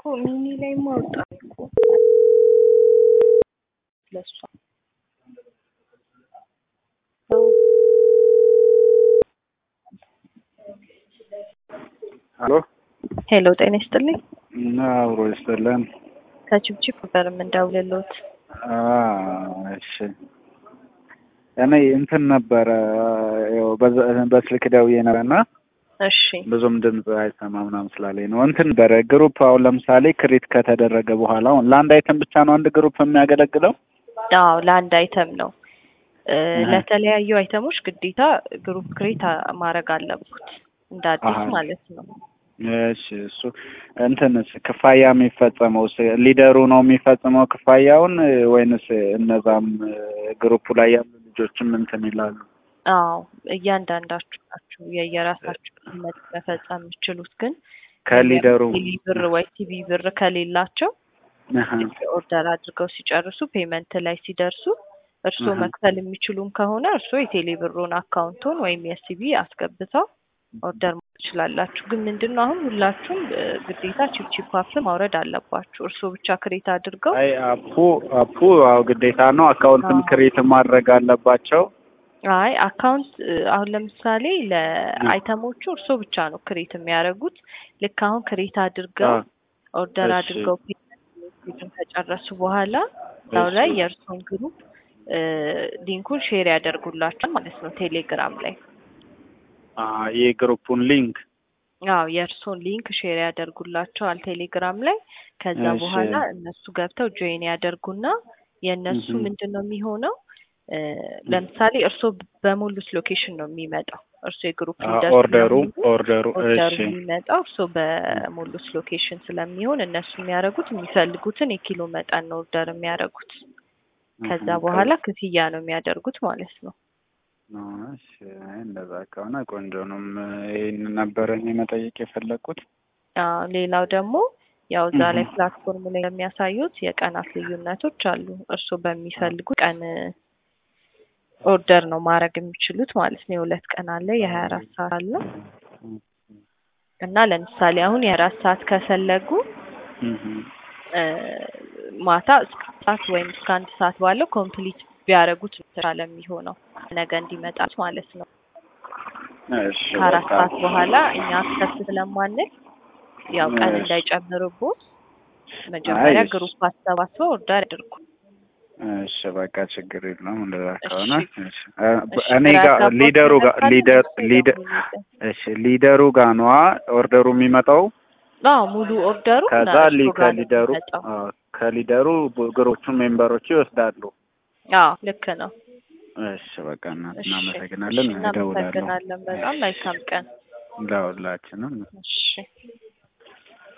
ሚኒ ላይ ማውጣ እኮ ለሷ አሎ ሄሎ፣ ጤና ይስጥልኝ። እና አብሮ ይስጥልን። ከችብችብ ነበር የምንደውልልዎት። እሺ እኔ እንትን ነበረ ያው በዛ- በስልክ ደውዬ ነበር እና እሺ ብዙም ድምፅ አይሰማ ምናምን ስላለኝ ነው። እንትን ነበረ ግሩፕ አሁን ለምሳሌ ክሬት ከተደረገ በኋላ አሁን ለአንድ አይተም ብቻ ነው አንድ ግሩፕ የሚያገለግለው? አዎ ለአንድ አይተም ነው። እ፣ አሃ። ለተለያዩ አይተሞች ግዴታ ግሩፕ ክሬት ማድረግ አለብኩት እንደ አዲስ አሃ። ማለት ነው። እሺ እሱ እንትንስ ክፋያ የሚፈጸመው ስ- ሊደሩ ነው የሚፈጽመው ክፋያውን ወይንስ እነዛም ግሩፑ ላይ ያሉ ልጆችም እንትን ይላሉ? አዎ እያንዳንዳችሁ ናችሁ የየራሳችሁ መ- መፈጸም የምችሉት ግን ከሊደሩ ቴሌ ብር ወይ ቲቪ ብር ከሌላቸው አሃ። ኦርደር አድርገው ሲጨርሱ ፔመንት ላይ ሲደርሱ እርስዎ አሃ። መክፈል የሚችሉም ከሆነ እርስዎ የቴሌ ብሩን አካውንቱን ወይም የሲቢ አስገብተው ኦርደር ማድረግ ትችላላችሁ። ግን ምንድን ነው አሁን ሁላችሁም እ፣ ግዴታ ቺፕቺፕ አፕ ማውረድ አለባችሁ። እርስዎ ብቻ ክሬት አድርገው አይ አፑ አፑ አዎ ግዴታ ነው። አካውንትም አዎ። ክሬት ማድረግ አለባቸው። አይ አካውንት እ፣ አሁን ለምሳሌ ለአይተሞቹ እርስዎ ብቻ ነው ክሬት የሚያደርጉት። ልክ አሁን ክሬት አድርገው አዎ። ኦርደር እሺ። አድርገው ፔመንት ከጨረሱ በኋላ እዛው ላይ እሺ። የእርስዎን ግሩፕ እ፣ ሊንኩን ሼር ያደርጉላችኋል ማለት ነው ቴሌግራም ላይ። አ የግሩፑን ሊንክ አዎ የእርስዎን ሊንክ ሼር ያደርጉላቸዋል ቴሌግራም ላይ። ከዛ እሺ። በኋላ እነሱ ገብተው ጆይን ያደርጉና የእነሱ እህም። ምንድን ነው የሚሆነው እ፣ ለምሳሌ እርስዎ በሞሉት ሎኬሽን ነው የሚመጣው። እርስዎ የግሩፕ አ ሊደር ኦርደሩ ስለሆኑ ኦርደሩ ኦርደሩ እሺ የሚመጣው እርስዎ በሞሉት ሎኬሽን ስለሚሆን እነሱ የሚያደርጉት የሚፈልጉትን የኪሎ መጠን ነው ኦርደር የሚያደርጉት። ከዛ እህም። በኋላ ክፍያ ነው የሚያደርጉት ማለት ነው። እሺ አይ እንደዛ ከሆነ ቆንጆ ነው። ይህን ነበረ እኔ መጠየቅ የፈለግኩት። አዎ ሌላው ደግሞ ያው እዛ ላይ እህም። ፕላትፎርም ላይ የሚያሳዩት የቀናት ልዩነቶች አሉ። እርስዎ በሚፈልጉ ቀን ኦርደር ነው ማድረግ የሚችሉት ማለት ነው። የሁለት ቀን አለ፣ የሀያ አራት ሰዓት አለ እና ለምሳሌ አሁን የአራት ሰዓት ከፈለጉ እህም። እ፣ ማታ እስከ አንድ ሰዓት ወይም እስከ አንድ ሰዓት ባለው ኮምፕሊት ቢያደርጉት የተሻለ የሚሆነው ነገ እንዲመጣት ማለት ነው። እሺ ከአራት በቃ ሰዓት በኋላ እኛ አክሰስ ስለማንል ያው ቀን እሺ። እንዳይጨምርቦት መጀመሪያ አይ እሺ። ግሩፕ አሰባስበው ኦርደር ያድርጉ። እሺ በቃ ችግር የለውም እንደዛ ከሆነ እሺ እሺ። እ፣ እሺ እኔ ግራ ጋር ያጋባዎት ሊደሩ ነገር ጋር ካለ ሊደር እነሱ ሊደር ይደውሉልኝ። እሺ ሊደሩ ጋር ነዋ ኦርደሩ የሚመጣው አዎ ሙሉ ኦርደሩ ከዛ እና ሊ እርስዎ ጋር ነው ከሊደሩ የሚመጣው። አዎ፣ ከሊደሩ ግሮቹ ሜምበሮቹ ይወስዳሉ። አዎ ልክ ነው። እሺ በቃ እና- እሺ እናመሰግናለን። እሺ እደውላለሁ እናመሰግናለን በጣም መልካም ቀን። ለሁላችንም። እሺ